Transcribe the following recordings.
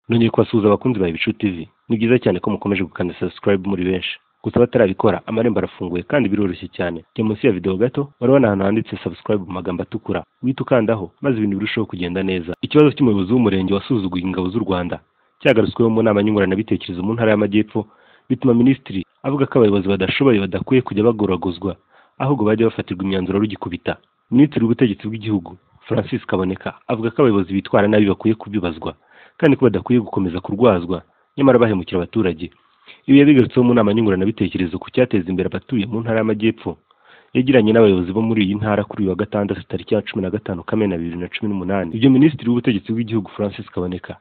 nongeye kubasuhuza abakunzi bawe bicuti vi ni byiza cyane ko mukomeje gukanda subscribe muri benshi gusa abatarabikora amarembo arafunguye kandi biroroshye cyane jya munsi ya videwo gato urabona ahantu handitse subscribe mu magambo atukura uhita ukandaho maze ibintu birushaho kugenda neza ikibazo cy'umuyobozi w'umurenge wasuzuguye ingabo z'u rwanda cyagarutsweho mu nama nyunguranabitekerezo mu ntara y'amajyepfo bituma minisitiri avuga ko abayobozi badashoboye badakwiye kujya bagoragozwa ahubwo bajya bafatirwa imyanzuro rugikubita minisitiri w'ubutegetsi bw'igihugu francis kaboneka avuga ko abayobozi bitwara nabi bakwiye kubibazwa kandi ko badakwiye gukomeza kurwazwa nyamara bahemukira abaturage ibi yabigarutseho mu nama nyunguranabitekerezo ku cyateza imbere abatuye mu ntara y'amajyepfo yagiranye n'abayobozi bo muri iyi ntara kuri uyu wa gatandatu tariki ya cumi na gatanu kamena bibiri na cumi n'umunani ibyo minisitiri w'ubutegetsi bw'igihugu francis kaboneka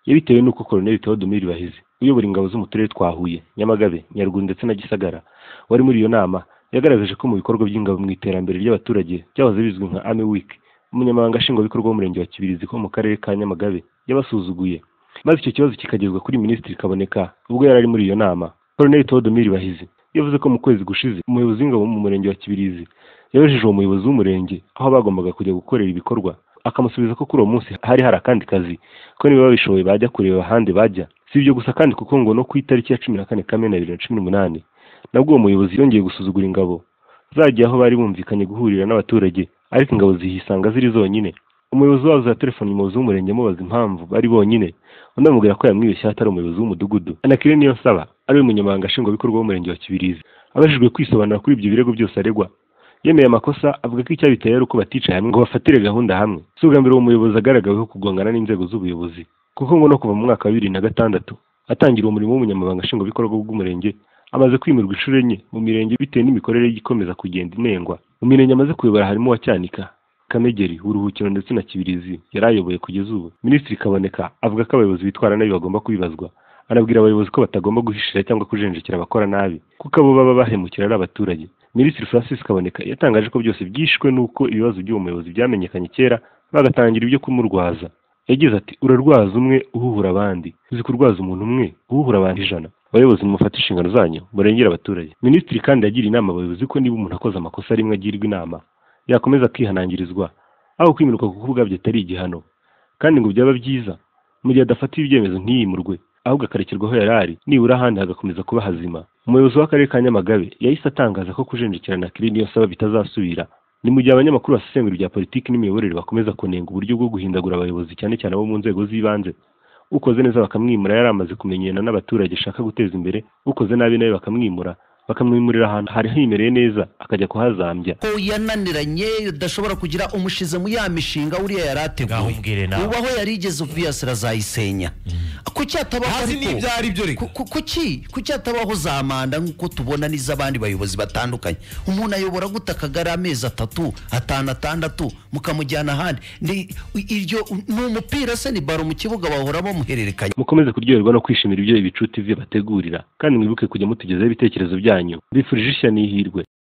yabitewe n'uko koloneli tewodomiri bahize uyobora ingabo zo mu turere twa huye nyamagabe nyaruguru ndetse na gisagara wari muri iyo nama yagaragaje ko mu bikorwa by'ingabo mu iterambere ry'abaturage byahoze bizwi nka army week umunyamabanga nshingwabikorwa w'umurenge wa kibirizi ko mu karere ka nyamagabe yabasuzuguye maze icyo kibazo kikagezwa kuri minisitiri kaboneka ubwo yari ari muri iyo nama koloneli tewodomiri bahizi yavuze ko mu kwezi gushize umuyobozi w'ingabo mu murenge wa kibirizi yabejeje uwo muyobozi w'umurenge aho bagombaga kujya gukorera ibikorwa akamusubiza ko kuri uwo munsi hari hari akandi kazi ko niba babishoboye bajya kureba ahandi bajya si ibyo gusa kandi kuko ngo no ku itariki ya cumi na kane kamena bibiri na cumi n'umunani nabwo uwo muyobozi yongeye gusuzugura ingabo zagiye aho bari bumvikanye guhurira n'abaturage ariko ingabo zihisanga ziri zonyine umuyobozi wazo ya telefoni umuyobozi w'umurenge amubaza impamvu bari bonyine undi amubwira ko yamwibeshye atari umuyobozi w'umudugudu anakire niyo nsaba ari we munyamabanga nshingwabikorwa w'umurenge wa kibirizi abajijwe kwisobanura kuri ibyo birego byose aregwa yemeye amakosa avuga ko icyabiteye ari uko baticaye hamwe ngo bafatire gahunda hamwe si ubwa mbere uwo muyobozi agaragaweho kugongana n'inzego z'ubuyobozi kuko ngo no kuva mu mwaka wa bibiri na gatandatu atangira umurimo w'umunyamabanga nshingwabikorwa bw'umurenge amaze kwimirwa inshuro enye mu mirenge bitewe n'imikorere ye ikomeza kugenda inengwa mu mirenge amaze kuyobora harimo uwa cyanika kamegeri uburuhukiro ndetse na kibirizi yari ayoboye kugeza ubu minisitiri kaboneka avuga ko abayobozi bitwara nabi bagomba kubibazwa anabwira abayobozi ko batagomba guhishira cyangwa kujenjekera abakora nabi kuko abo baba bahemukira ari abaturage minisitiri francis kaboneka yatangaje ko byose byishwe n'uko ibibazo by'uwo muyobozi byamenyekanye kera bagatangira ibyo kumurwaza yagize ati urarwaza umwe uhuhura abandi uzi kurwaza umuntu umwe uhuhura abantu ijana abayobozi mufate inshingano zanyu murengere abaturage minisitiri kandi yagiriye inama abayobozi ko niba umuntu akoze amakosa rimwe agirwa inama yakomeza kwihanangirizwa aho kwimurirwa ku bwabyo atari igihano kandi ngo byaba byiza mu gihe adafatiye ibyemezo ntiyimurwe ahubwo akarekerwa aho yari ari nibura ahandi hagakomeza kuba hazima umuyobozi w'akarere ka nyamagabe yahise atangaza ko kujenjekirana kiri niyo saba bitazasubira ni mu gihe abanyamakuru basesengura ibya politiki n'imiyoborere bakomeza kunenga uburyo bwo guhindagura abayobozi cyane cyane abo mu nzego z'ibanze ukoze neza bakamwimura yari amaze kumenyana n'abaturage ashaka guteza imbere ukoze nabi nawe bakamwimura bakamwimurira ahantu hari himereye neza akajya kuhazambya ko yananiranye udashobora kugira umushize mu ya mishinga uriya yari Ngaho ateguye umbwire nawe. ubaho yarigeze uviyasira azayisenya kuki hatabaho Ntazi ariko- n'ibyo ari byo reka. ku- ku- kuki kuki hatabaho za manda nk'uko tubona n'iz'abandi bayobozi batandukanye umuntu ayobora gute akagari amezi atatu atanu atandatu mukamujyana ahandi Ni- iryo ni umupira se ni baro mu kibuga bahora bamuhererekanya mukomeze kuryoherwa no kwishimira ibyo ibicu tv bategurira kandi mwibuke kujya mutugezaho ibitekerezo byanyu mbifurije ishya n'ihirwe